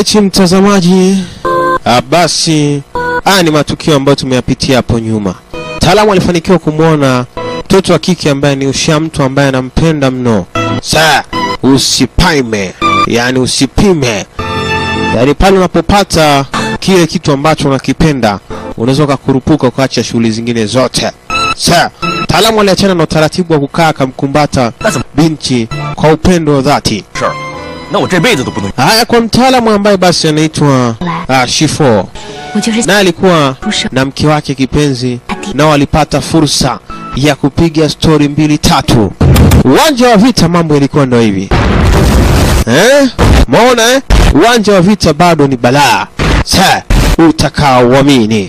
Alright, mtazamaji, ah, basi haya ni matukio ambayo tumeyapitia hapo nyuma. Mtaalamu alifanikiwa kumwona mtoto wa kike ambaye ni usha mtu ambaye anampenda mno. Sa usipime, yani usipime, yani pale unapopata kile kitu ambacho unakipenda unaweza ukakurupuka ukaacha shughuli zingine zote. Sa mtaalamu aliachana na utaratibu wa kukaa akamkumbata binti kwa upendo wa dhati. 事儿，那我这辈子都不能。 Haya, kwa mtaalamu ambaye basi anaitwa uh, Shifo 我就是 naye alikuwa 不是 na mke wake kipenzi, nao walipata fursa ya kupiga stori mbili tatu. Uwanja wa vita, mambo ilikuwa ndo hivi eh? Maona eh? Uwanja wa vita bado ni balaa, sa utakaoamini.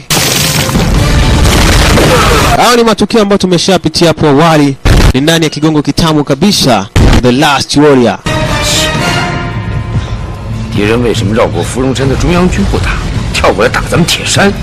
Hayo ni matukio ambayo tumeshapitia hapo awali, ni ndani ya kigongo kitamu kabisa, The Last Warrior. 敌人为什么绕过芙蓉山的中央军不打，跳过来打咱们铁山？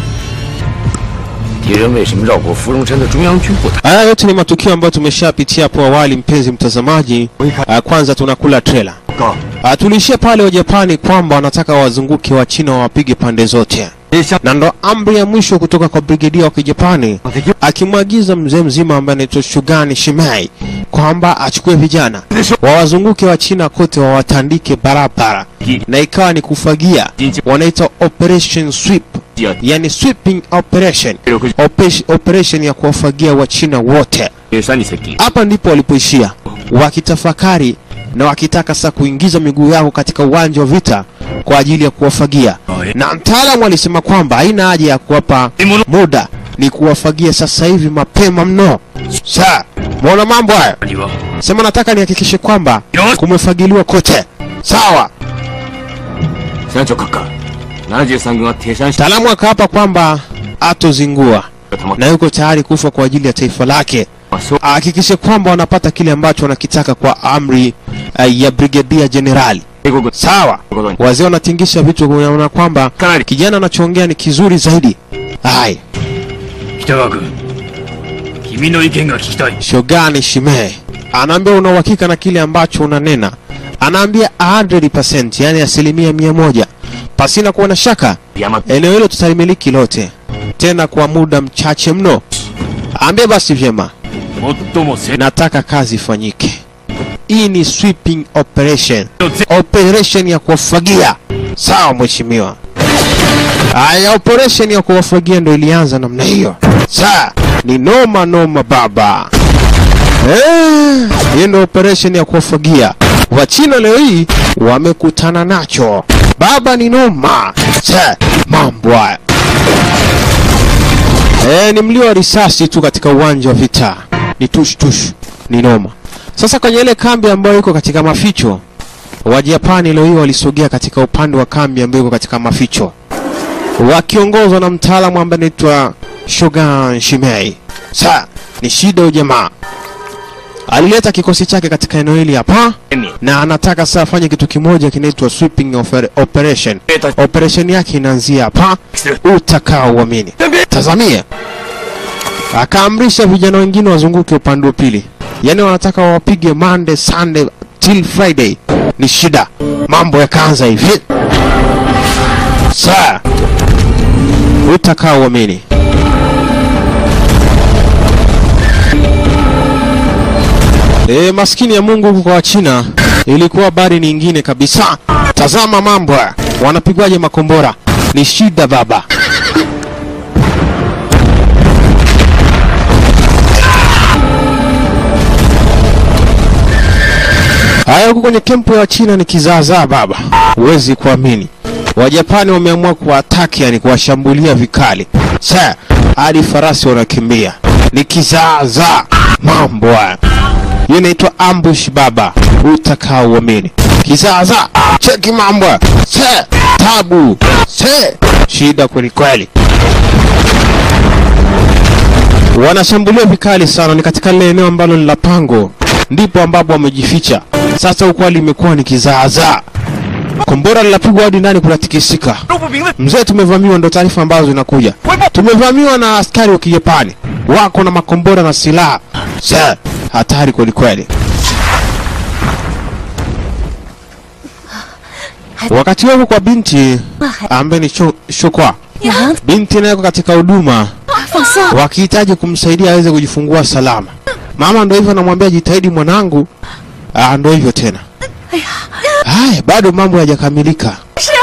敌人为什么绕过芙蓉山的中央军不打？ Haya yote ni matukio ambayo tumeshapitia hapo awali, mpenzi mtazamaji. Ah, Kwanza tunakula trailer. 哥， Ah, Tuliishia pale Wajapani kwamba wanataka wazunguke wa China wawapige pande zote, 别想 na ndo amri ya mwisho kutoka kwa brigedia wa Kijapani akimwagiza mzee mzima ambaye anaitwa Shugani Shimei kwamba achukue vijana wawazunguke wa China kote wawatandike barabara, na ikawa ni kufagia, wanaita operation sweep, yani sweeping operation, Ope- operation ya kuwafagia wa China wote. 铁山你才敌。 Hapa ndipo walipoishia wakitafakari na wakitaka sasa kuingiza miguu yao katika uwanja wa vita kwa ajili ya kuwafagia, na mtaalamu alisema kwamba haina haja ya kuwapa muda, ni kuwafagia sasa hivi mapema mno. Sa mwona mambo haya, 你吧， sema nataka nihakikishe kwamba kumefagiliwa kote. Sawa, 山脚哥哥，73が鐵山下 mtaalamu akaapa kwamba atozingua 他妈 na yuko tayari kufa kwa ajili ya taifa lake. そう ahakikishe kwamba wanapata kile ambacho wanakitaka kwa amri uh, ya brigedia jenerali. 英国軍 Sawa, ことに wazee wanatingisha vichwa, kuona kwamba かなり kijana anachoongea ni kizuri zaidi. Hai, 北川君君の意見が聞きたい Shogani Shime anaambia una uhakika na kile ambacho unanena, anaambia 100%, yani asilimia mia moja, pasina kuwa na shaka. 山 Eneo hilo tutalimiliki lote, tena kwa muda mchache mno. Ambia basi vyema, 最も正 nataka kazi ifanyike. Hii ni sweeping operation, operation ya kuwafagia. Sawa mheshimiwa. Haya, operation ya kuwafagia ndo ilianza namna hiyo. Sawa, ni noma noma baba. Eh, hiyo ndo operation ya kuwafagia. Wachina leo hii wamekutana nacho. Baba ni noma. Sa, mambo haya. Eh, ni mlio wa risasi tu katika uwanja wa vita. Ni tush tush. Ni noma. Sasa kwenye ile kambi ambayo iko katika maficho, Wajapani leo hii walisogea katika upande wa kambi ambayo iko katika maficho, wakiongozwa na mtaalamu ambaye anaitwa Shogun Shimei. Sa, ni shida huyu jamaa. Alileta kikosi chake katika eneo hili hapa 你 na anataka sasa afanye kitu kimoja kinaitwa sweeping oper operation. 别他 Operation yake inaanzia hapa utakaouamini. Tazamia, akaamrisha vijana wengine wazunguke upande wa pili, yaani wanataka wawapige Monday, Sunday till Friday. Ni shida, mambo yakaanza hivi. Saa utakaouamini. E, maskini ya Mungu huku kwa Wachina ilikuwa habari nyingine kabisa. Tazama mambo haya, wanapigwaje makombora? Ni shida baba. Haya, huku kwenye kempu ya Wachina ni kizaazaa baba, huwezi kuamini. Wajapani wameamua kuwataki, yani kuwashambulia vikali. Sa hadi farasi wanakimbia, ni kizaazaa mambo haya. Hiyo inaitwa ambush baba, utakao uamini. Kizaazaa, cheki mambo haya. se tabu se shida kweli kweli. Wanashambulia vikali sana, ni katika lile eneo ambalo ni la pango, ndipo ambapo wamejificha. Sasa huko hali imekuwa ni kizaazaa, kombora linapigwa hadi ndani kunatikisika. 路不明的 Mzee, tumevamiwa, ndo taarifa ambazo zinakuja. Tumevamiwa na askari wa Kijapani, wako na makombora na silaha. Sir, hatari kweli kweli. Wakati huo kwa binti 那还 ambaye ni Sho- Shokwa, 你能 binti naye yuko katika huduma 放松？ wakihitaji kumsaidia aweze kujifungua salama. Mama ndo hivyo anamwambia jitahidi mwanangu. Ah, ndo hivyo tena. Haya, bado mambo hayajakamilika.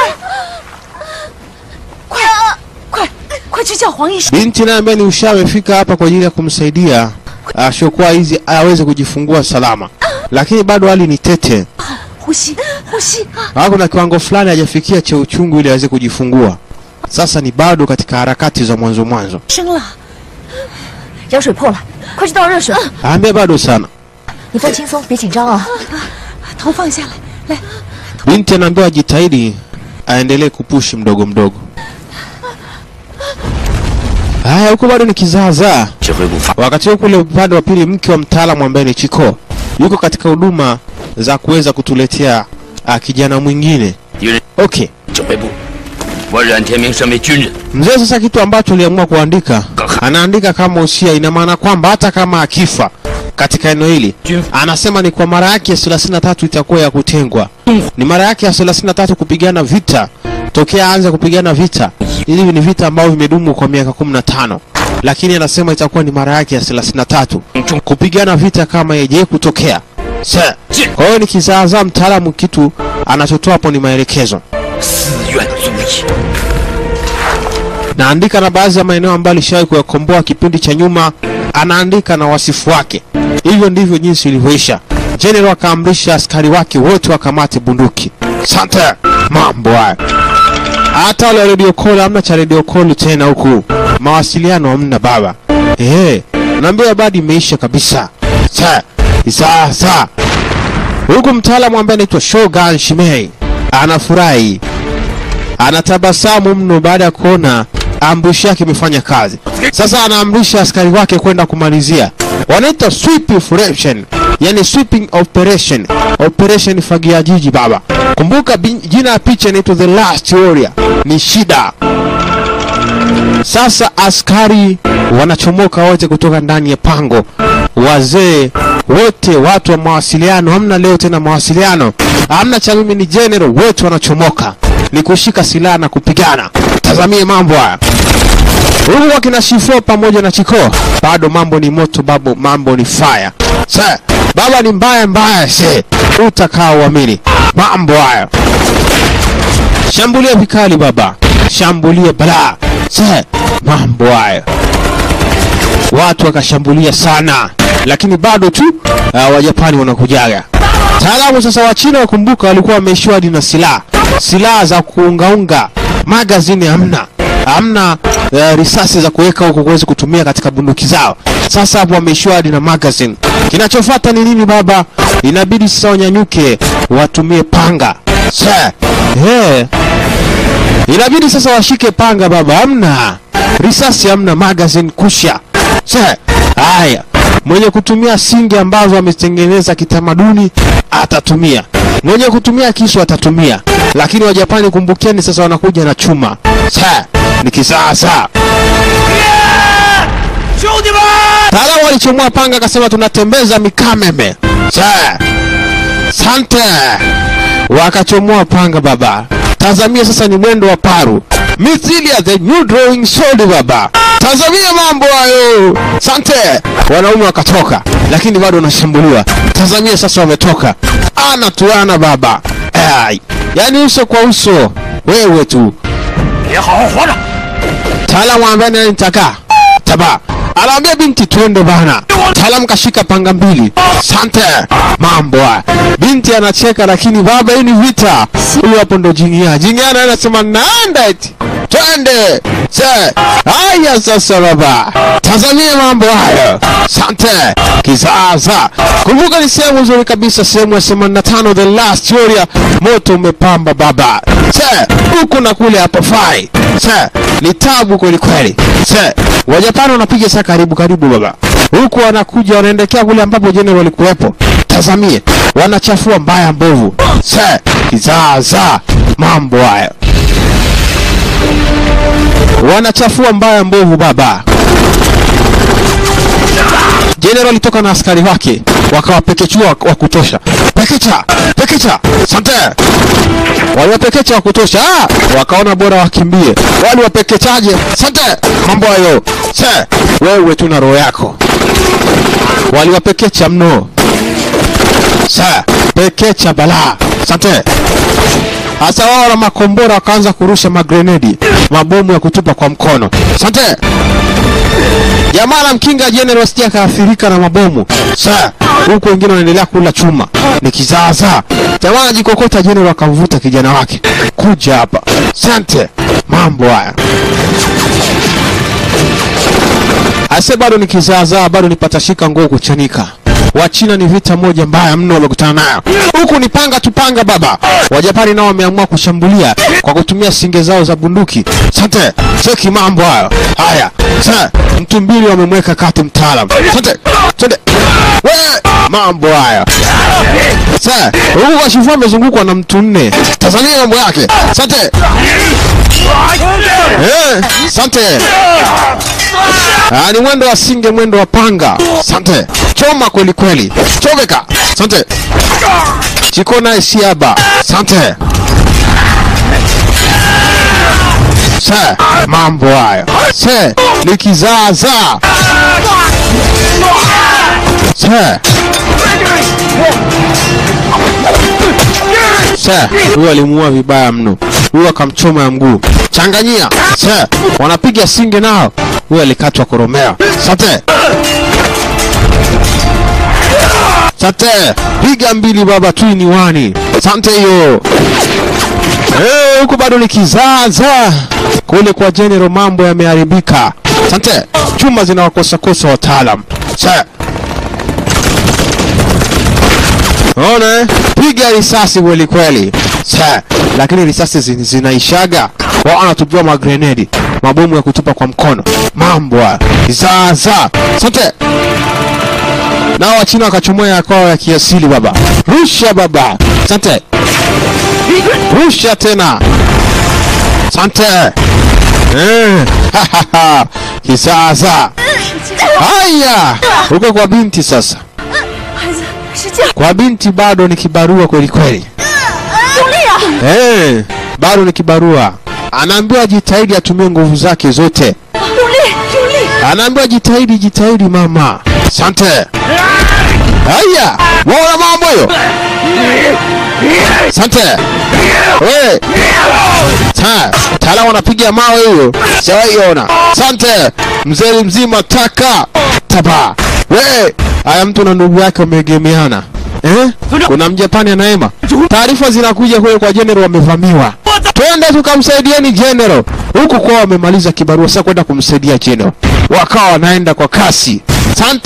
快快快去叫黄医生！ Binti naye ambaye ni usha amefika hapa kwa ajili ya kumsaidia ah, Shokwa hizi aweze kujifungua salama, lakini bado hali ni tete. 呼吸呼吸， Ah, kuna kiwango fulani hajafikia cha uchungu ili aweze kujifungua. Sasa ni bado katika harakati za mwanzo mwanzo. 生了， 羊水破了，快去倒热水。 Aambia bado sana. 你放轻松，别紧张啊。 头放下来，来， Binti anaambiwa ajitahidi aendelee kupushi mdogo mdogo. Haya, huko bado ni kizaazaa. 指挥部发 Wakati huo kule upande wa pili, mke wa mtaalamu ambaye ni Chiko yuko katika huduma za kuweza kutuletea uh, kijana mwingine. 敌人 Okay, 指挥部，我冉天明身为军人， mzee sasa kitu ambacho aliamua kuandika, anaandika kama usia, ina maana kwamba hata kama akifa katika eneo hili, anasema ni kwa mara yake ya 33 itakuwa ya kutengwa, ni mara yake ya 33 kupigana vita tokea aanze kupigana vita. Hivi ni vita ambavyo vimedumu kwa miaka 15, lakini anasema itakuwa ni mara yake ya 33 kupigana vita kama yeje kutokea. Sasa, Kwa hiyo ni kizaazaa, mtaalamu kitu anachotoa hapo ni maelekezo. 私怨足矣。 naandika na baadhi ya maeneo ambayo alishawahi kuyakomboa kipindi cha nyuma, anaandika na wasifu wake. Hivyo ndivyo jinsi ilivyoisha. General akaamrisha askari wake wote wakamate bunduki. Sante, mambo haya. Hata wale wa radio call hamna cha radio call tena huku, mawasiliano hamna baba. Ehe, naambia habari imeisha kabisa. Sa, sasa huku mtaalamu ambaye anaitwa Shogun Shimei anafurahi anatabasamu mno baada ya kuona ambushi yake imefanya kazi. Sasa anaamrisha askari wake kwenda kumalizia, wanaita sweep operation, yani sweeping operation, operation fagia jiji baba. Kumbuka bin- jina ya picha inaitwa the last warrior, ni shida. Sasa askari wanachomoka wote kutoka ndani ya pango, wazee wote, watu wa mawasiliano. Hamna leo tena mawasiliano, hamna cha mimi ni general, wote wanachomoka ni kushika silaha na kupigana. Tazamie mambo haya huku wakina Shifo pamoja na Chiko, bado mambo ni moto babu, mambo ni fire. Sa, baba ni mbaya mbaya, se utakao uamini mambo haya. Shambulia vikali baba, shambulia balaa. Se, mambo haya watu wakashambulia sana, lakini bado tu uh, Wajapani wanakujaga. Taalamu sasa wa China wakumbuka, walikuwa wameishiwa hadi na silaha, silaha za kuungaunga, magazini hamna, hamna uh, risasi za kuweka huko kuweza kutumia katika bunduki zao. Sasa hapo wameishiwa hadi na magazine. Kinachofuata ni nini baba? Inabidi sasa wanyanyuke, watumie panga. Sa, yeah. Inabidi sasa washike panga baba, hamna risasi, hamna magazine, kusha. Sa, haya, mwenye kutumia singi ambazo amezitengeneza kitamaduni atatumia, mwenye kutumia kisu atatumia, lakini Wajapani kumbukeni, sasa wanakuja na chuma. Sa, ni kisasa. 兄弟们， Taalamu alichomoa panga akasema tunatembeza mikameme. Sa, sante, wakachomoa panga baba. Tazamia sasa ni mwendo wa paru, mithili ya the new drawing sword baba. Tazamia mambo hayo, sante. Wanaume wakatoka, lakini bado wanashambuliwa. Tazamia sasa wametoka, ana tuana baba. Ai, yani uso kwa uso, wewe tu 别好好活着。 Mtaalamu ambaye naye nitaka taba anaambia binti twende bana. Mtaalamu kashika panga mbili. Sante mambo haya. Binti anacheka lakini baba, hii ni vita. Huyu hapo ndo Jingia. Jingia naye anasema naenda eti twende. Se haya sasa baba, tazamia mambo hayo. Sante kisasa. Kumbuka ni sehemu nzuri kabisa, sehemu ya 85 the last warrior. Moto umepamba baba. Se huku na kule hapo fai. Se ni tabu kweli kweli. Se Wajapani wanapiga saa karibu karibu baba, huku wanakuja wanaendekea kule ambapo jenerali walikuwepo. Tazamie, wanachafua mbaya mbovu. Se kizaazaa mambo haya, wanachafua mbaya mbovu baba. Jenerali alitoka na askari wake wakawapekechua wa kutosha. Pekecha, pekecha sante waliwapekecha wa kutosha ah! wakaona bora wakimbie waliwapekechaje sante mambo hayo se wewe tu na roho yako waliwapekecha mno sa pekecha balaa sante hasa wao na makombora wakaanza kurusha magrenedi mabomu ya kutupa kwa mkono sante jamaa la mkinga general sija akaathirika na mabomu sa huku wengine wanaendelea kula chuma ni kizaazaa jamaa anajikokota general akamvuta kijana wake kuja hapa sante mambo haya ase bado ni kizaazaa bado ni patashika nguo kuchanika wachina ni vita moja mbaya mno wamekutana nayo huku ni panga tupanga baba wajapani nao wameamua kushambulia kwa kutumia singe zao za bunduki sante cheki mambo hayo haya sa mtu mbili wamemweka kati mtaalam sante sante we mambo haya sa huku kashifu amezungukwa na mtu nne tazamia mambo yake sante eh, sante Ah, ni mwendo wa singe, mwendo wa panga. Sante, choma kweli kweli, choveka. Sante, chiko naye siaba. Sante, se mambo hayo se ni kizaazaa se se huyo alimuua vibaya mno huyo akamchoma ya mguu changanyia se wanapiga singe nao huyo alikatwa koromea sate sate piga mbili baba twini wani sante hiyo Eh, huku bado ni kizaza kule kwa general mambo yameharibika sante chuma zinawakosakosa wataalam sa ona eh? piga risasi kweli kweli sa lakini risasi zin- zinaishaga wao wanatupiwa magrenedi mabomu ya kutupa kwa mkono mambo haya. zaza sante nao wachina wakachomoa ya kwao ya kiasili baba rusha baba sante rusha tena sante eh, kisasa haya huko kwa binti sasa 孩子，使劲， kwa binti bado ni kibarua kweli kweli 用力啊！ eh, bado ni kibarua anaambiwa jitahidi atumie nguvu zake zote 用力，用力！ anaambiwa jitahidi jitahidi mama sante haya waona mambo hiyo sante we ta taalamu anapiga mawe hiyo shawaiona sante mzee mzima taka taba we haya mtu na ndugu yake wameegemeana eh? kuna mjapani anaema taarifa zinakuja kule kwa general wamevamiwa twende tukamsaidieni general huku kwao wamemaliza kibarua sasa kwenda kumsaidia general wakawa wanaenda kwa kasi sante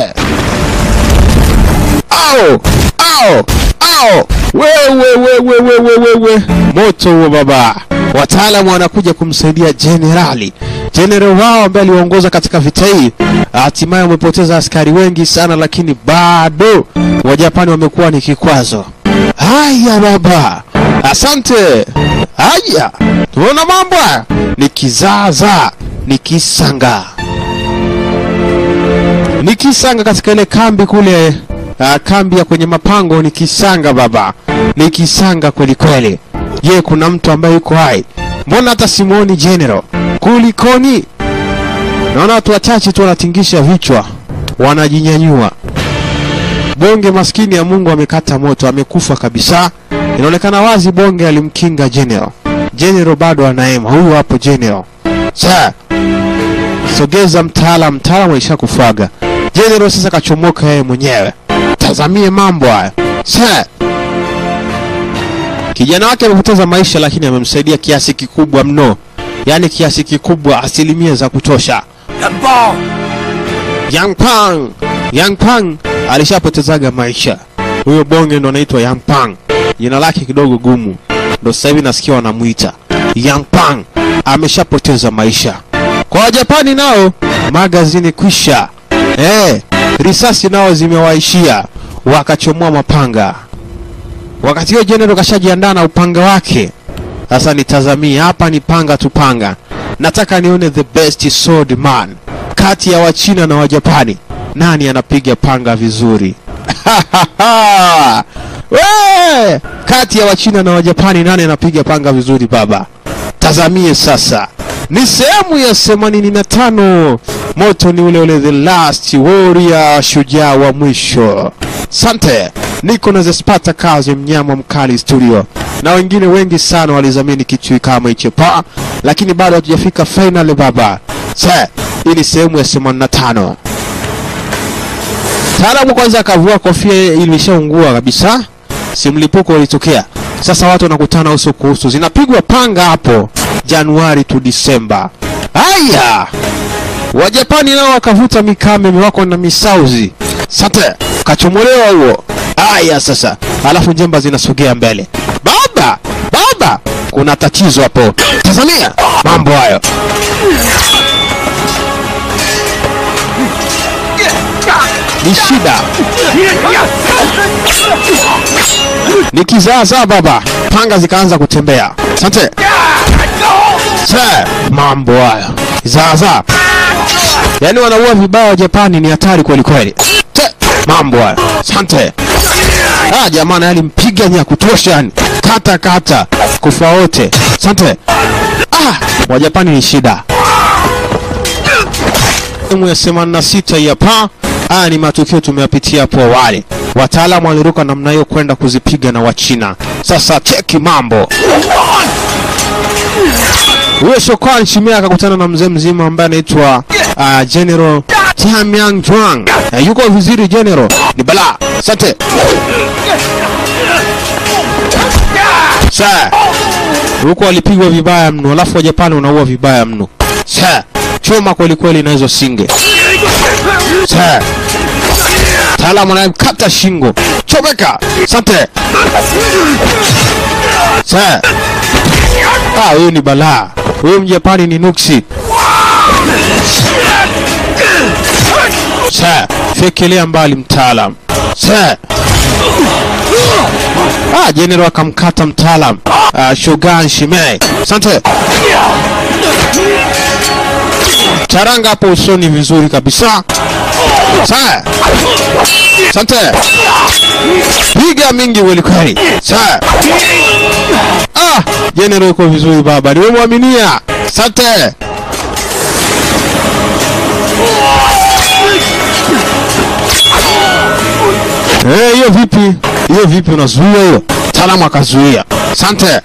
ao ao ao wewe wewe wewe wewe moto huo baba wataalamu wanakuja kumsaidia jenerali jenerali wao ambaye aliongoza katika vita hii hatimaye wamepoteza askari wengi sana lakini bado wajapani wamekuwa ni kikwazo haya baba asante haya tunaona mambo haya ni kizaazaa ni kisanga ni kisanga katika ile kambi kule uh, kambi ya kwenye mapango ni kisanga baba ni kisanga kweli kweli je kuna mtu ambaye yuko hai mbona hata simuoni general kulikoni naona watu wachache tu wanatingisha vichwa wanajinyanyua bonge maskini ya mungu amekata moto amekufa kabisa inaonekana wazi bonge alimkinga general general bado anaema huyu hapo general sa sogeza mtaalam mtaalam aisha kufaga general sasa kachomoka yeye mwenyewe tazamie mambo haya sa kijana wake amepoteza maisha lakini amemsaidia kiasi kikubwa mno yaani kiasi kikubwa asilimia za kutosha 元宝， Yang Pang Yang Pang alishapotezaga maisha huyo bonge ndo anaitwa Yang Pang jina lake kidogo gumu ndo sasa hivi nasikia wanamwita Yang Pang ameshapoteza maisha kwa wajapani nao magazini kwisha eh, risasi nao zimewaishia wakachomoa mapanga wakati huo jenerali kashajiandaa na upanga wake sasa nitazamie hapa ni panga tu panga nataka nione the best sword man kati ya wachina na wajapani nani anapiga panga vizuri We! Kati ya Wachina na Wajapani nani anapiga panga vizuri baba? Tazamie sasa. Ni sehemu ya 85. Moto ni ule ule the last warrior, shujaa wa mwisho. Sante. Niko na The Spartacus mnyama mkali studio. Na wengine wengi sana walizamini kitu kama hicho pa, lakini bado hatujafika final baba. Sa, hii ni sehemu ya 85. Taalamu kwanza akavua kofia ilishaungua kabisa, si mlipuko ulitokea. Sasa watu wanakutana uso kwa uso, zinapigwa panga hapo Januari tu Disemba. Haya, Wajapani nao wakavuta mikame wako na misauzi sate, kachomolewa huo. Haya sasa, alafu njemba zinasogea mbele. Baba, baba, kuna tatizo hapo. Tazamia mambo hayo. ni shida, ni kizaazaa baba. Panga zikaanza kutembea. Asante Se, mambo haya kizaazaa, yaani wanaua vibaya wa Japani, ni hatari kweli kweli. Se, mambo haya asante. Ah, jamani, alimpiga ni ya kutosha, yani kata kata, kufa wote. Asante. Ah, wa Japani ni shida. Sehemu ya 86 hii hapa. Haya ni matukio tumeyapitia hapo awali. Wataalamu waliruka namna hiyo kwenda kuzipiga na Wachina. Sasa cheki mambo. Huyo Shokan Shimia akakutana na mzee mzima ambaye anaitwa uh, General Tianyang Juang. Uh, yuko vizuri General. Ni bala. Asante. Sa. Huko walipigwa vibaya mno, alafu Wajapani wanaua vibaya mno. Sa. Choma kweli kweli na hizo singe. Sa. Taalamu anayemkata shingo. Chomeka. Asante. Sa. Ah, huyu ni balaa. Huyu Mjapani ni nuksi. Sa. Fekelea mbali mtaalam. Sa. Ah, General akamkata mtaalam. Ah, Shogun Shimei. Asante. Charanga hapo usoni vizuri kabisa. Sawa. Asante. Piga mingi kweli kweli. Sawa. Ah, General uko vizuri baba. Nimemwaminia. Asante. Eh, hiyo vipi? Hiyo vipi unazuia hiyo? Taalamu akazuia. Asante.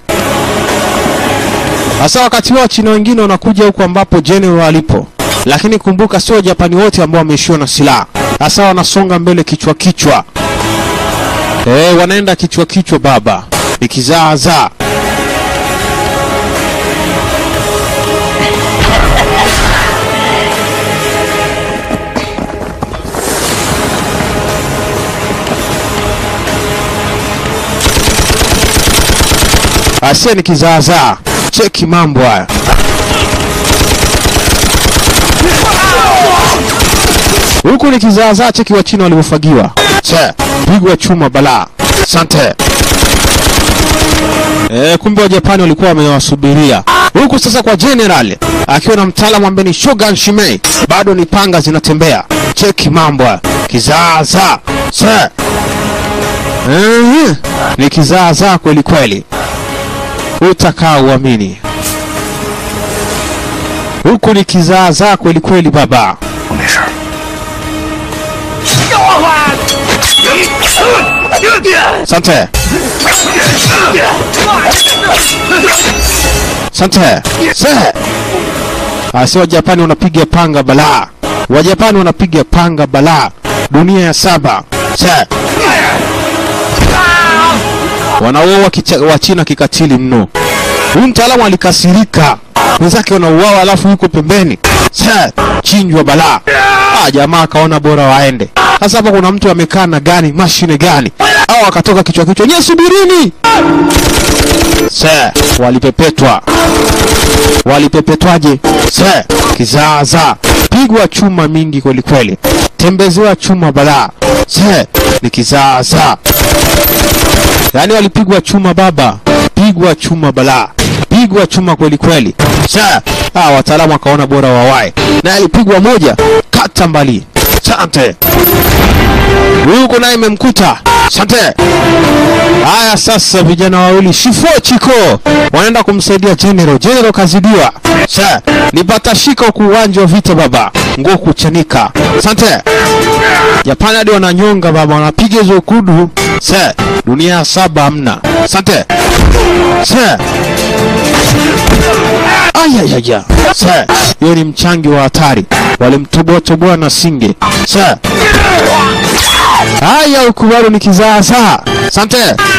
Sasa wakati wao China wengine wanakuja huko ambapo General alipo. Lakini kumbuka sio Japani wote ambao wameishiwa na silaha. Sasa wanasonga mbele kichwa kichwa. Eh, wanaenda kichwa kichwa baba. Ikizaazaa. Asia ni kizaazaa. Cheki mambo haya. Huku ni kizaazaa, cheki wa China walivyofagiwa. Che, pigwa chuma balaa. Asante. E, kumbe wa Japani walikuwa wamewasubiria. Huku sasa kwa General akiwa na mtaalamu ambaye ni Shogun Shimei, bado ni panga zinatembea. Cheki mambo haya. Kizaazaa. Che. Eh, ni kizaazaa kweli kweli utakaa uamini. Huku ni kizaazaa kweli kweli baba. 我没事儿。 Asante. Asante. Se. Asi Wajapani wanapiga panga balaa. Wajapani wanapiga panga balaa. Dunia ya saba. Se. Wanauawa kicha- wa China kikatili mno. Huyu mtaalamu alikasirika, wenzake wanauawa, alafu yuko pembeni Sa, chinjwa balaa. Ah, jamaa akaona bora waende. Sasa hapa kuna mtu amekaa na gani, mashine gani, au akatoka kichwa kichwa, nye subirini. Sa, walipepetwa. Walipepetwaje? Sa, kizaazaa, pigwa chuma mingi kweli kweli, tembezewa chuma balaa. Sa, ni kizaazaa. Yaani walipigwa chuma baba, pigwa chuma balaa, pigwa chuma kweli kweli. Sa, ah, wataalamu wakaona bora wawae, na alipigwa moja kata mbali. Sante huyu huko naye imemkuta Asante. Haya sasa vijana wawili Shifo Chiko wanaenda kumsaidia General. General kazidiwa. Sa, ni patashika huku uwanja wa vita baba. Nguo kuchanika. Asante. Japani hadi wananyonga baba, wanapiga hizo kudu. Sa, dunia ya saba hamna. Asante. Sa. Ayayaya. Sa, hiyo ni mchangi wa hatari. Walimtoboa toboa na singe. Sa. Haya huku bado ni kizaazaa. Asante.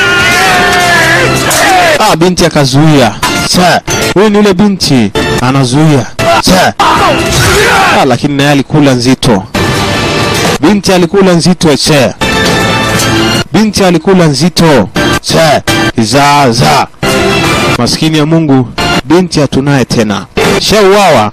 Ah, binti akazuia. Sa, huyu ni yule binti anazuia. Sa. Ah, lakini naye alikula nzito. Binti alikula nzito se. Binti alikula nzito. Se. Kizaazaa. Maskini ya Mungu, binti hatunaye tena. Shauawa.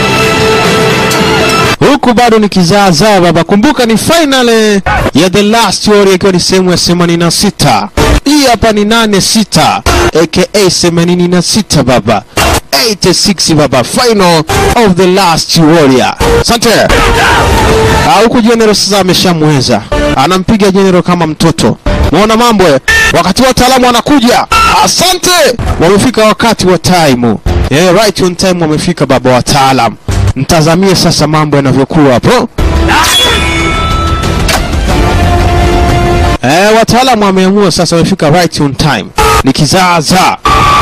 Huku bado ni kizaazaa baba. Kumbuka ni final eh, ya The Last Warrior ikiwa ni sehemu ya 86. Hii hapa ni 86 aka 86 baba. 86 baba. Final of The Last Warrior. Asante. Ah, huku General sasa ameshamweza. Anampiga General kama mtoto. Muona mambo eh? Wakati wataalamu wanakuja. Asante. Wamefika wakati wa time. Eh, right on time wamefika baba wataalamu. Mtazamie sasa mambo yanavyokuwa hapo. Eh, wataalamu wameamua sasa wamefika right on time. Ni kizaazaa.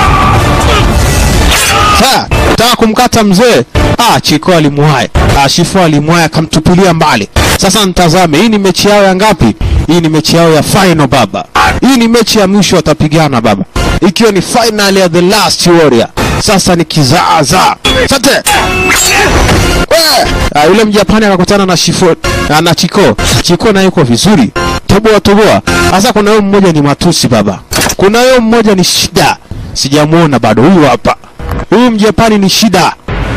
Sasa, nataka kumkata mzee. Ah, Chiko alimwaye. Ah, Shifo alimwaye akamtupilia mbali. Sasa nitazame, hii ni mechi yao ya ngapi? Hii ni mechi yao ya final baba. Hii ni mechi ya mwisho watapigana baba. Ikiwa ni final ya The Last Warrior. Sasa ni kizaazaa. Asante. We! Ah, yule Mjapani akakutana na Shifo na, na Chiko. Chiko naye yuko vizuri. Toboa toboa. Sasa kuna huyo mmoja ni matusi baba. Kuna huyo mmoja ni shida. Sijamuona bado huyu hapa. Huyu Mjapani ni shida.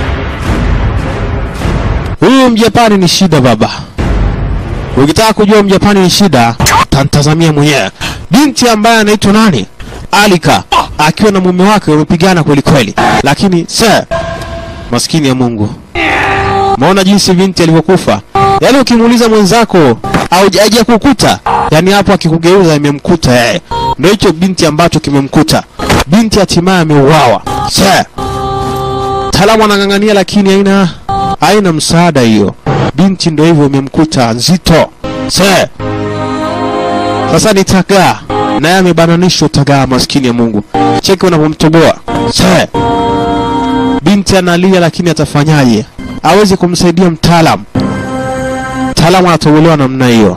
Huyu Mjapani ni shida baba. Ukitaka kujua Mjapani ni shida, tantazamia mwenyewe. Binti ambaye anaitwa nani? Alika akiwa na mume wake wamepigana kweli kweli, lakini sir, maskini ya Mungu, maona jinsi binti alivyokufa. Yaani ukimuuliza mwenzako au haja kukuta, yaani hapo akikugeuza imemkuta yeye. Ndio hicho binti ambacho kimemkuta. Binti hatimaye ameuawa. Sir, mtaalamu anang'ang'ania, lakini haina haina msaada hiyo. Binti ndio hivyo imemkuta nzito. Sir, sasa ni tagaa naye amebananishwa tagaa, maskini ya Mungu. Cheki unapomtoboa. Sir, binti analia, lakini atafanyaje? Hawezi kumsaidia mtaalamu. Mtaalamu anatobolewa namna hiyo.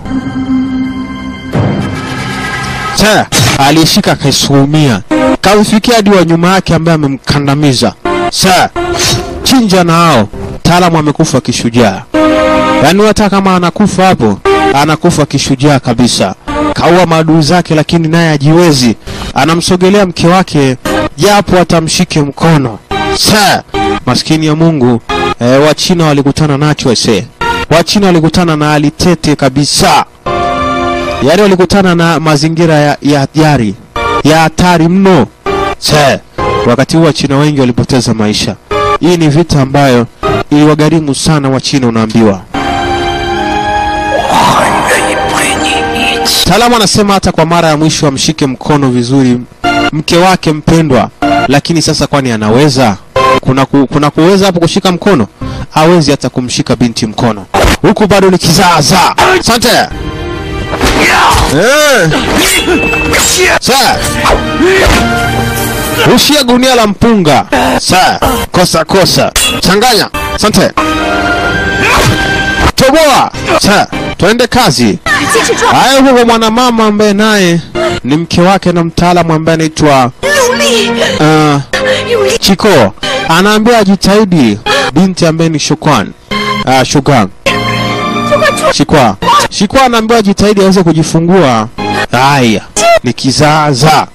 Sir, aliyeshika akaisuumia, kamfikia hadi wa nyuma yake ambaye amemkandamiza. Sir, chinja na hao. Mtaalamu amekufa kishujaa. Yaani hata kama anakufa hapo, anakufa kishujaa kabisa. Kaua maadui zake, lakini naye hajiwezi. Anamsogelea mke wake, japo atamshike mkono. Sa, maskini ya Mungu. E, Wachina walikutana nacho ese. Wachina walikutana na hali tete kabisa. Yaani walikutana na mazingira ya ya hatari, ya hatari mno. Sa, wakati huo Wachina wengi walipoteza maisha. Hii ni vita ambayo iliwagharimu sana Wachina, unaambiwa. 愿意陪你一起。 Mtaalamu anasema hata kwa mara ya mwisho amshike mkono vizuri mke wake mpendwa, lakini sasa kwani anaweza? Kuna, ku, kuna kuweza hapo kushika mkono? Hawezi hata kumshika binti mkono, huku bado ni kizaazaa. Asante eh. Sa rushia gunia la mpunga. Sa kosa kosa, changanya. Asante toboa. Sa twende kazi. 继续撞， Haya, huko kwa mwanamama ambaye naye ni mke wake na mtaalamu ambaye anaitwa 用力， uh, 用力， Chiko anaambia ajitahidi binti ambaye ni Shukwan uh, Shugang 就快出！ Shikwa Shikwa anaambiwa ajitahidi aweze kujifungua. Haya, ni kizaazaa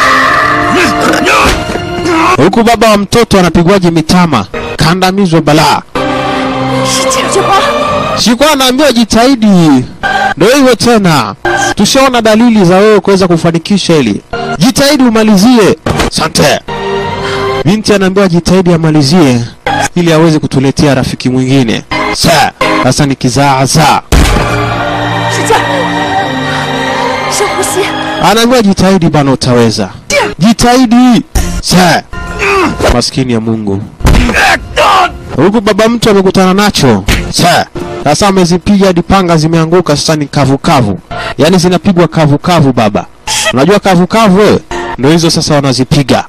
huku baba wa mtoto anapigwaje mitama, kandamizwa balaa. 使劲儿去花， Shikwa anaambiwa jitahidi. Ndio hivyo tena, tushaona dalili za wewe kuweza kufanikisha hili. Jitahidi umalizie. Asante. Binti anaambiwa jitahidi amalizie ili aweze kutuletea rafiki mwingine. Sa, sasa ni kizaazaa. 使劲儿， 深呼吸。 anaambiwa jitahidi bana, utaweza, jitahidi. Sa maskini ya Mungu, huku baba mtu amekutana nacho. Sa sasa amezipiga hadi panga zimeanguka, sasa ni kavu kavu, yaani zinapigwa kavu kavu. Baba, unajua kavu kavu wewe? Ndio hizo sasa wanazipiga.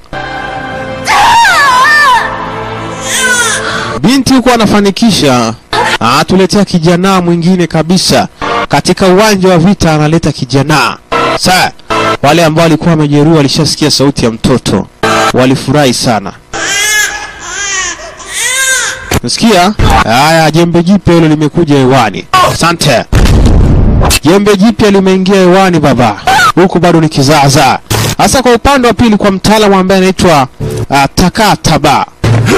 Binti huko anafanikisha, atuletea kijana mwingine kabisa katika uwanja wa vita, analeta kijana. Sa wale ambao walikuwa wamejeruhiwa walishasikia sauti ya mtoto, walifurahi sana. Nasikia haya, jembe jipya hilo limekuja hewani. Asante. Jembe jipya limeingia hewani baba, huku bado ni kizaazaa. Hasa kwa upande wa pili, kwa mtaalamu ambaye anaitwa uh, Takataba.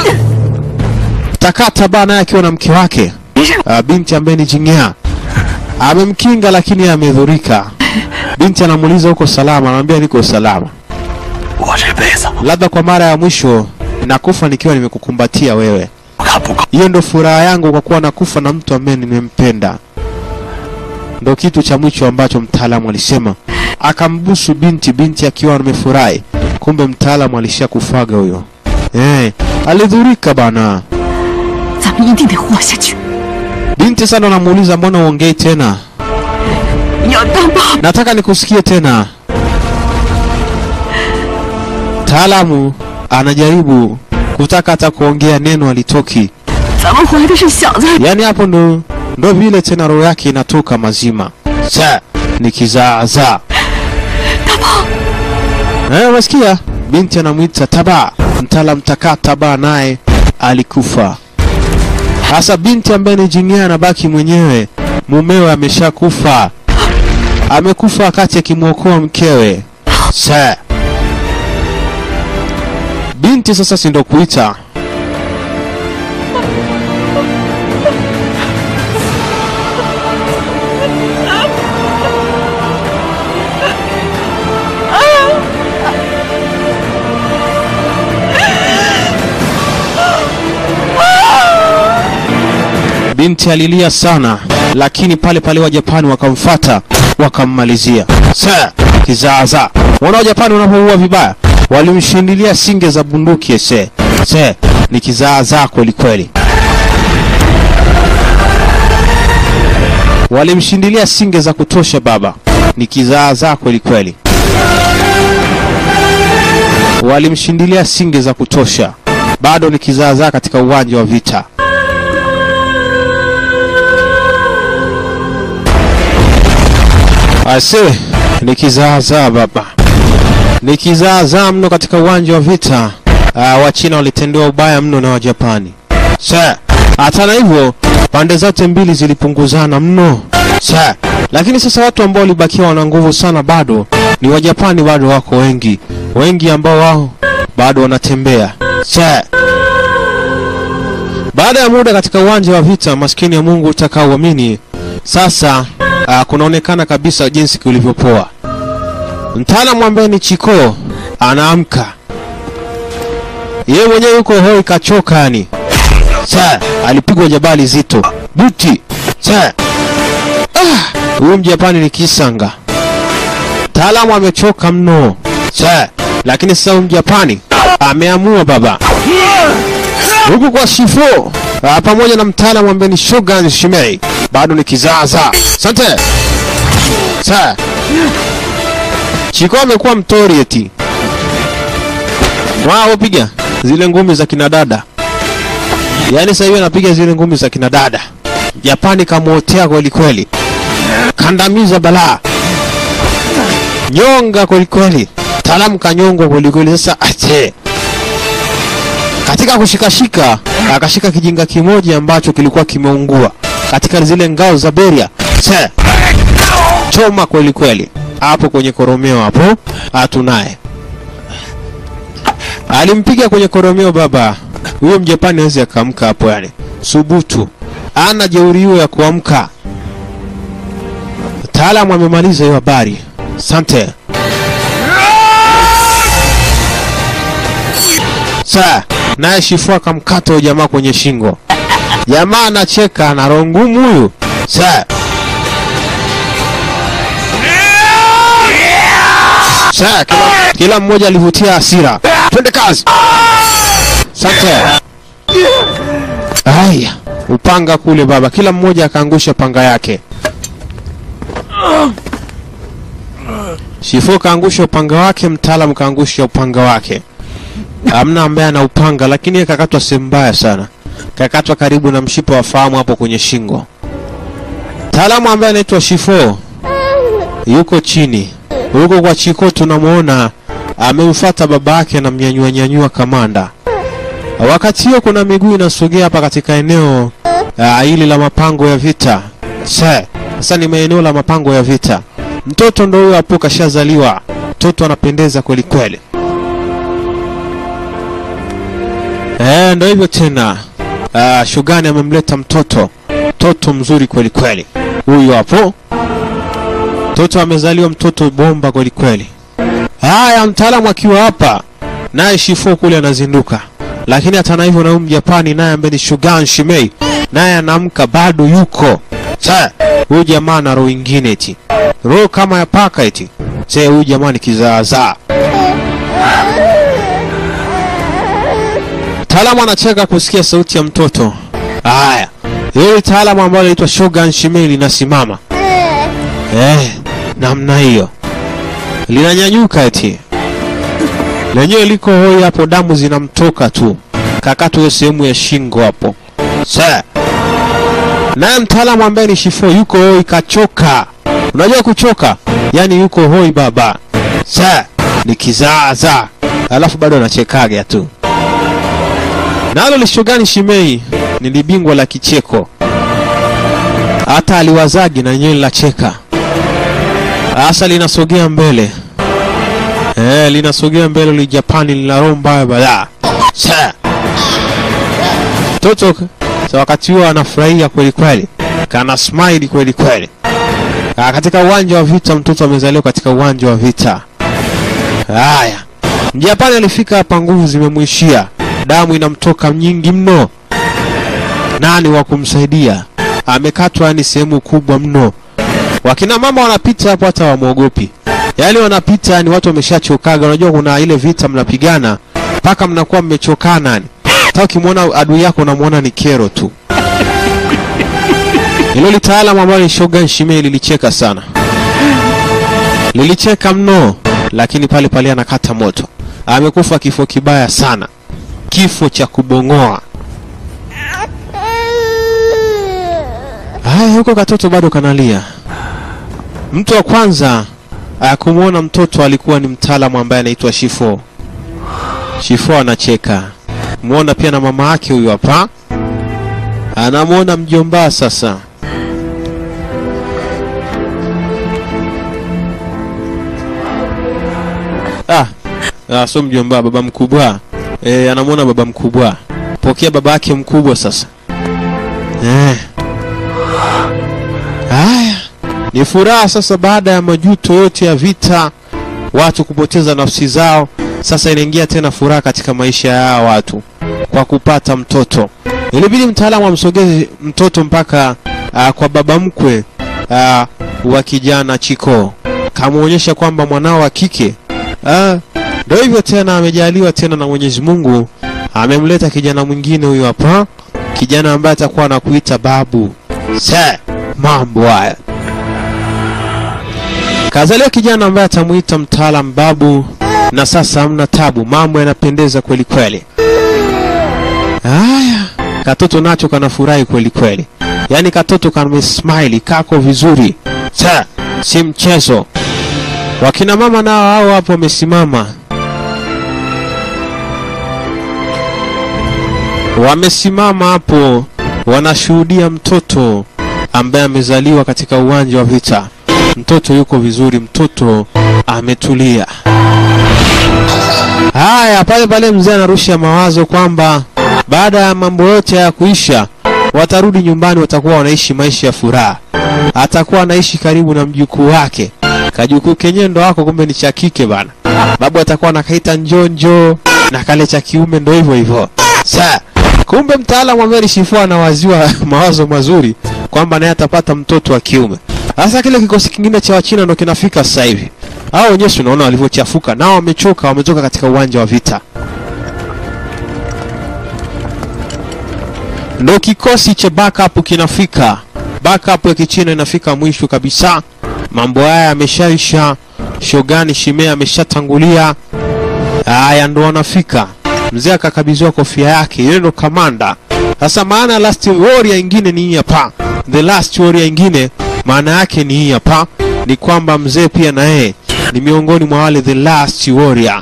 Takataba naye akiwa na mke wake uh, binti ambaye ni Jingea amemkinga, lakini amedhurika. Binti anamuuliza uko salama, anamwambia niko salama. 我这辈子 Labda kwa mara ya mwisho nakufa nikiwa nimekukumbatia wewe. 我看不够， Hiyo ndo furaha yangu kwa kuwa nakufa na mtu ambaye nimempenda. Ndo kitu cha mwisho ambacho mtaalamu alisema. Akambusu binti, binti akiwa amefurahi. Kumbe mtaalamu alishakufaga huyo. Eh, alidhurika bana. 咱们一定得活下去。 Binti sana anamuuliza mbona uongei tena? 你要当爸爸， Nataka nikusikie tena. Mtaalamu anajaribu kutaka hata kuongea neno alitoki. 咱们怀的是小子， Yaani hapo ndo ndo vile tena roho yake inatoka mazima. Sa ni kizaazaa. Eh, wasikia? Binti anamwita Taba. Mtaalam takaa Taba naye alikufa. Sasa binti ambaye ni Jingea anabaki mwenyewe. Mumewe ameshakufa. Amekufa wakati akimwokoa mkewe. Sa binti sasa si ndo kuita Binti alilia sana, lakini pale pale wa Japani wakamfata wakammalizia. Sa kizaazaa. Wana wa Japani wanapoua vibaya, walimshindilia singe za bunduki ese. Se ni kizaazaa kweli kweli. Walimshindilia singe za kutosha baba, ni kizaazaa kweli kweli. Walimshindilia singe za kutosha, bado ni kizaazaa katika uwanja wa vita. Ase ni kizaazaa baba, ni kizaazaa mno katika uwanja wa vita. Uh, Wachina walitendewa ubaya mno na Wajapani. Sa hata na hivyo pande zote mbili zilipunguzana mno. Sa lakini sasa watu ambao walibakia wana nguvu sana bado ni Wajapani, bado wako wengi wengi ambao wao bado wanatembea. Sa baada ya muda katika uwanja wa vita, maskini ya Mungu utakaoamini sasa uh, kunaonekana kabisa jinsi kulivyopoa. Mtaalamu ambaye ni Chiko anaamka, yeye mwenyewe yuko hoi, kachoka yani. Sa alipigwa jabali zito buti. Sa ah, huyu Mjapani ni kisanga. Mtaalamu amechoka mno. Sa lakini sasa huyu Mjapani ameamua baba huku kwa Shifo ah, pamoja na mtaalamu ambaye ni Shogun Shimei bado ni kizaazaa. Asante. Sa Chiko amekuwa mtori eti. Wao piga zile ngumi za kina dada. Yaani sasa hivi anapiga zile ngumi za kina dada. Japani kamwotea kweli kweli. Kandamiza balaa. Nyonga kweli kweli. Taalamu kanyongwa kweli kweli sasa ate. Katika kushikashika akashika kijinga kimoja ambacho kilikuwa kimeungua katika zile ngao za Beria. Se. Choma kweli kweli. Hapo kwenye koromeo hapo hatunaye. Alimpiga kwenye koromeo baba. Huyo Mjapani hawezi akaamka hapo yani. Subutu. Ana jeuri hiyo ya kuamka. Mtaalamu amemaliza hiyo habari. Asante. Sa, naye Shifu akamkata huyo jamaa kwenye shingo. Jamaa anacheka na roho ngumu huyu. Sa. Sasa kila, kila mmoja alivutia hasira. Twende kazi. Asante. Haya, upanga kule baba, kila mmoja akaangusha panga yake. Shifo kaangusha upanga wake, mtaalamu kaangusha upanga wake. Hamna ambaye ana upanga, lakini yeye kakatwa sehemu mbaya sana, kakatwa karibu na mshipa wa fahamu hapo kwenye shingo. Mtaalamu ambaye anaitwa Shifo yuko chini huko kwa Chiko, tunamwona amemfuata baba yake na mnyanyua nyanyua kamanda. Wakati huo kuna miguu inasogea hapa katika eneo ah, hili la mapango ya vita. Sa- Sasa ni maeneo la mapango ya vita. Mtoto ndo huyo hapo kashazaliwa. Mtoto anapendeza kweli kweli. Eh, ndo hivyo tena. Ah, Shugani amemleta mtoto. Mtoto mzuri kweli kweli. Huyu hapo. Mtoto amezaliwa mtoto bomba kweli kweli. Haya, mtaalamu akiwa hapa naye Shifo kule anazinduka, lakini hata na hivyo na huyu Mjapani naye ambaye ni Shogun Shimei naye anaamka bado yuko. Sasa huyu jamaa ana roho ingine eti, roho kama ya paka eti. Sasa huyu jamaa ni kizaazaa. Mtaalamu anacheka kusikia sauti ya mtoto. Haya, hili taalamu ambalo linaitwa Shogun Shimei linasimama eh, namna hiyo linanyanyuka eti lenyewe liko hoi hapo, damu zinamtoka tu, kakatu hiyo sehemu ya shingo hapo. Sa naye mtaalamu ambaye ni Shifo yuko hoi, kachoka. Unajua kuchoka, yaani yuko hoi baba. Sa ni kizaazaa, alafu bado anachekaga tu. Nalo Lishogani Shimei ni libingwa la kicheko, hata aliwazagi na yenyewe linacheka. Asa linasogea mbele Eh, linasogea mbele li Japani lina roho mbaya balaa. Sa. Toto sa wakati huo anafurahia kweli kweli. Kana smile kweli kweli. Ah, katika uwanja wa vita mtoto amezaliwa katika uwanja wa vita. Haya. Mjapani alifika hapa nguvu zimemwishia. Damu inamtoka nyingi mno. Nani wa kumsaidia? Amekatwa yani sehemu kubwa mno. Wakina mama wanapita hapo hata wamwogopi. Yaani wanapita yani watu wameshachokaga. Unajua kuna ile vita mnapigana mpaka mnakuwa mmechokana yani. Hata ukimwona adui yako unamwona ni kero tu. Hilo litaalamu ambalo ni Shogun Shimei lilicheka sana. Lilicheka mno, lakini pale pale anakata moto. Amekufa kifo kibaya sana. Kifo cha kubong'oa. Haya, huko katoto bado kanalia. Mtu wa kwanza uh, kumwona mtoto alikuwa ni mtaalamu ambaye anaitwa Shifo. Shifo anacheka. Muona pia na mama yake huyu hapa. Anamwona mjomba sasa. Ah, ah sio mjomba, baba mkubwa. Eh, anamwona baba mkubwa. Pokea baba yake mkubwa sasa. Eh. Haya, ni furaha sasa baada ya majuto yote ya vita, watu kupoteza nafsi zao. Sasa inaingia tena furaha katika maisha ya hawa watu kwa kupata mtoto. Ilibidi mtaalamu amsogeze mtoto mpaka uh, kwa baba mkwe uh, wa kijana Chiko, kamwonyesha kwamba mwanao wa kike ndio hivyo tena, amejaliwa tena na Mwenyezi Mungu, amemleta kijana mwingine huyu hapa, kijana ambaye atakuwa anakuita babu. Sa mambo haya kazaliwa kijana ambaye atamuita mtaalam babu, na sasa hamna tabu, mambo yanapendeza kweli kweli. Haya, katoto nacho kanafurahi kweli kweli, yaani katoto kamesmile, kako vizuri, sa si mchezo. Wakina mama nao hao hapo wamesimama, wamesimama hapo, wanashuhudia mtoto ambaye amezaliwa katika uwanja wa vita. Mtoto yuko vizuri, mtoto ametulia. Haya, pale pale mzee anarusha mawazo kwamba baada ya mambo yote ya kuisha, watarudi nyumbani, watakuwa wanaishi maisha ya furaha. Atakuwa anaishi karibu na mjukuu wake. Kajukuu kenyewe ndo wako, kumbe ni cha kike bana. Babu atakuwa anakaita njonjo na kale cha kiume ndo hivyo hivyo. Sa kumbe mtaalamu ambaye alishifua anawaziwa mawazo mazuri kwamba naye atapata mtoto wa kiume. Sasa kile kikosi kingine cha Wachina ndo kinafika sasa hivi. hao wenyewe si unaona walivyochafuka nao wamechoka wametoka katika uwanja wa vita ndo kikosi cha backup kinafika backup ya kichina inafika mwisho kabisa mambo haya yameshaisha shogani shimea ameshatangulia haya ndo wanafika mzee akakabidhiwa kofia yake yeye ndo kamanda sasa maana ya last warrior ingine ni hii hapa the last warrior ingine maana yake ni hii hapa ni kwamba mzee pia na yeye ni miongoni mwa wale the last warrior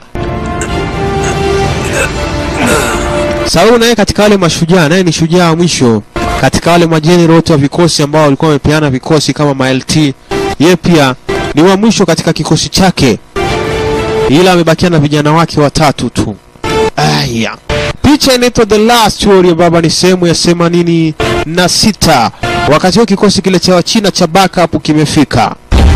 Saul naye katika wale mashujaa naye ni shujaa wa mwisho katika wale majenerali wote wa vikosi ambao walikuwa wamepeana vikosi kama ma-LT yeye pia ni wa mwisho katika kikosi chake ila amebakia na vijana wake watatu tu aya picha inaitwa the last warrior baba ni sehemu ya themanini na sita wakati huo kikosi kile cha wachina cha backup kimefika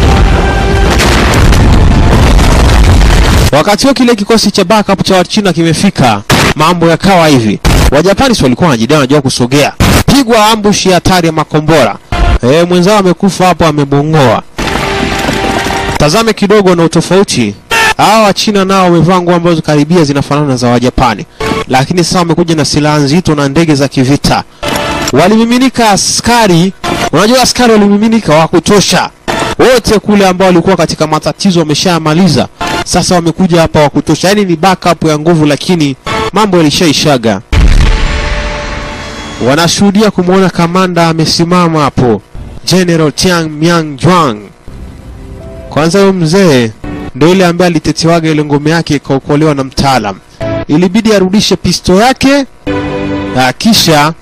wakati huo kile kikosi cha backup cha wachina kimefika mambo yakawa hivi wajapani si walikuwa wanajidai wanajua kusogea pigwa ambushi ya hatari ya makombora e, mwenzao amekufa hapo amebongoa tazame kidogo na utofauti hawa wachina nao wamevaa nguo ambazo karibia zinafanana na za wajapani lakini sasa wamekuja na silaha nzito na ndege za kivita walimiminika askari unajua askari walimiminika wa kutosha wote kule ambao walikuwa katika matatizo wameshamaliza sasa wamekuja hapa wa kutosha yaani ni backup ya nguvu lakini mambo yalishaishaga wanashuhudia kumwona kamanda amesimama hapo general tiang miang juang kwanza huyo mzee ndo yule ambaye alitetewaga ile ngome yake ikaokolewa na mtaalam ilibidi arudishe pisto yake na kisha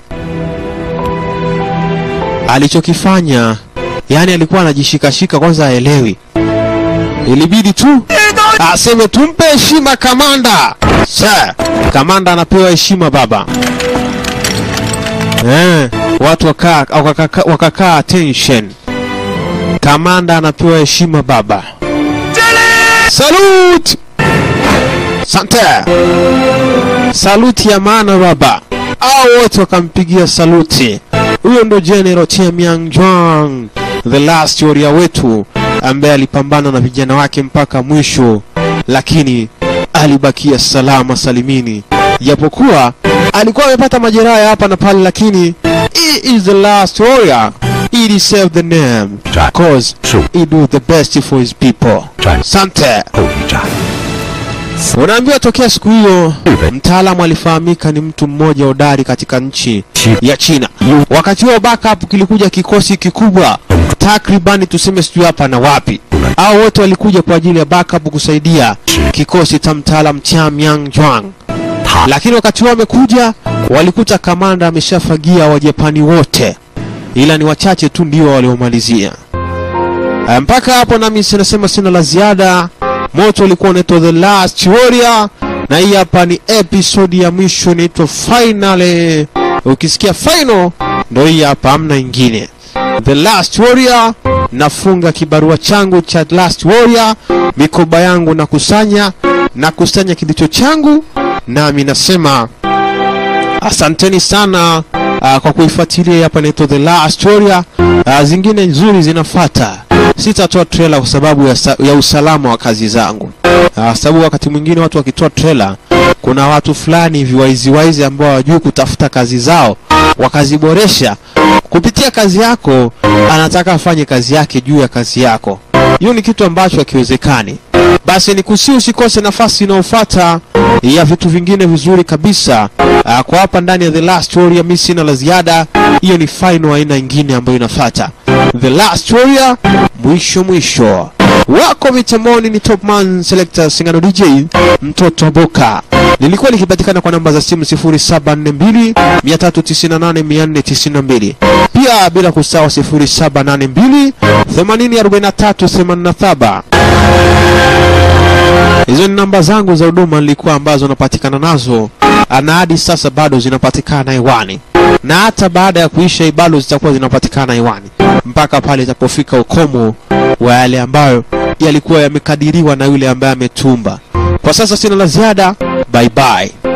alichokifanya yani alikuwa anajishikashika kwanza aelewi ilibidi tu aseme tumpe heshima kamanda Sir, kamanda anapewa heshima baba eh, watu wakaa wakakaa wakakaa attention kamanda anapewa heshima baba salute sante saluti ya maana baba au wote wakampigia saluti huyo ndo general Tiamiang Juang the last warrior wetu ambaye alipambana na vijana wake mpaka mwisho lakini alibakia salama salimini japokuwa alikuwa amepata majeraha ya hapa na pale lakini he is the last warrior he deserve the name Right. cause True. he do the best for his people Right. sante 后一战， unaambiwa tokea siku hiyo Ibe. mtaalamu alifahamika ni mtu mmoja hodari katika nchi Chi- ya china wakati huo backup kilikuja kikosi kikubwa takribani tuseme sijui hapa na wapi au wote walikuja kwa ajili ya backup kusaidia kikosi cha mtaalam cha Myang Juang 他 lakini wakati huo wamekuja walikuta kamanda ameshafagia wajapani wote ila ni wachache tu ndio waliomalizia Eh, mpaka hapo nami sinasema sina la ziada moto ulikuwa unaitwa the last warrior na hii hapa ni episode ya mwisho inaitwa finale ukisikia final ndo hii hapa amna ingine the last warrior nafunga kibarua changu cha last warrior mikoba yangu nakusanya nakusanya kilicho changu nami nasema asanteni sana uh, kwa kuifuatilia hapa inaitwa the last warrior uh, zingine nzuri zinafata sitatoa trailer kwa sababu ya, sa- ya usalama wa kazi zangu uh, sababu wakati mwingine watu wakitoa trailer kuna watu fulani hivi waiziwaizi ambao hawajui kutafuta kazi zao wakaziboresha kupitia kazi yako anataka afanye kazi yake juu ya kazi yako hiyo ni kitu ambacho hakiwezekani basi ni kusi usikose nafasi inayofuata ya vitu vingine vizuri kabisa uh, kwa hapa ndani ya the last warrior mi sina la ziada hiyo ni final aina ingine ambayo inafata the last warrior mwisho mwisho wako mitamoni ni topman selector singano dj mtoto wa boka lilikuwa likipatikana kwa namba za simu 0742 398 pia bila kusahau 0782 804387 hizo ni namba zangu za huduma nilikuwa ambazo napatikana nazo na hadi sasa bado zinapatikana hewani na hata baada ya kuisha hii bado zitakuwa zinapatikana hewani mpaka pale itapofika ukomo wa yale ambayo yalikuwa yamekadiriwa na yule ambaye ametumba kwa sasa sina la ziada bye bye